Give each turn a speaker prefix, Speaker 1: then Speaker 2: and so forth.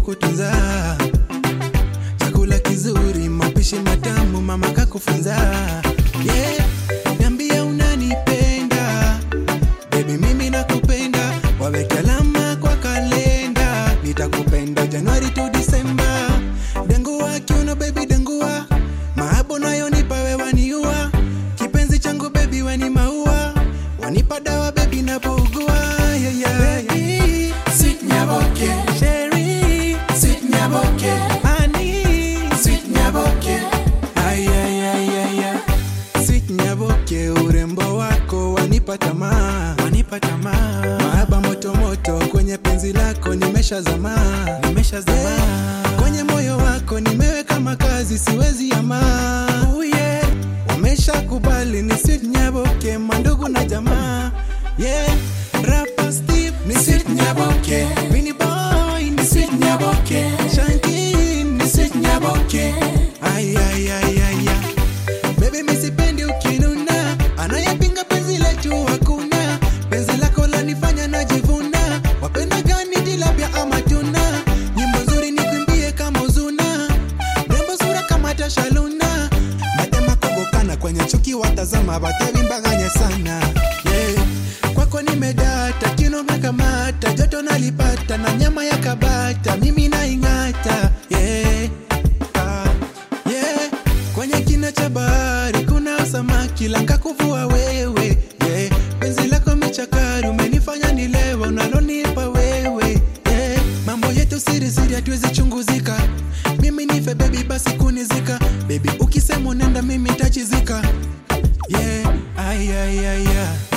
Speaker 1: kukutunza chakula kizuri mapishi matamu mama kakufunza yeah. niambia unanipenda Baby mimi nakupenda, waweke alama kwa kalenda, nitakupenda Januari to Disemba. Dengua kiuno baby, dengua mahabo nayo nipa wewe waniua, kipenzi changu baby weni maua, wanipa dawa baby napougua yeah, yeah. Baby, sweet nyaboke, Sherry, sweet nyaboke, honey, sweet nyaboke, ay ay ay ay ay Sweet nyaboke, urembo wako wanipa tamaa, wanipa tamaa. Mahaba moto moto kwenye penzi lako nimeshazama, nimeshazama. Kwenye moyo wako nimeweka makazi, siwezi ama. Oh yeah. Wameshakubali ni sweet nyaboke, mandugu na jamaa. Yeah. Rapper Steve ni sweet nyaboke, Winnie Boy ni sweet nyaboke, Shanky ni sweet nyaboke. Ay ay ay ay ay. Baby mi sipendi ukinuna, anayepinga penzi letu hakuna. Penzi lako lanifanya najivuna, wapenda gani tilapia ama tuna? Nyimbo nzuri nikwimbie kama uzuna, rembo sura kama Tasha Luna. Matema kogokana kwenye chuki watazama, batevimbaganye sana yeah. Kwako nimedata, kino mekamata, joto nalipata na nyama ya kabata, mimi naing'ata yeah. Ah, yeah. Kwenye kina cha bahari kuna samaki langa kuvua wewe yeah. Penzi lako michakari umenifanya nilewa unalonipa wewe yeah. Mambo yetu siri siri hatuwezi chunguzika, mimi nife baby basi kunizika baby, ukisema unaenda mimi tachizika yeah. ay, ay, ay, ay.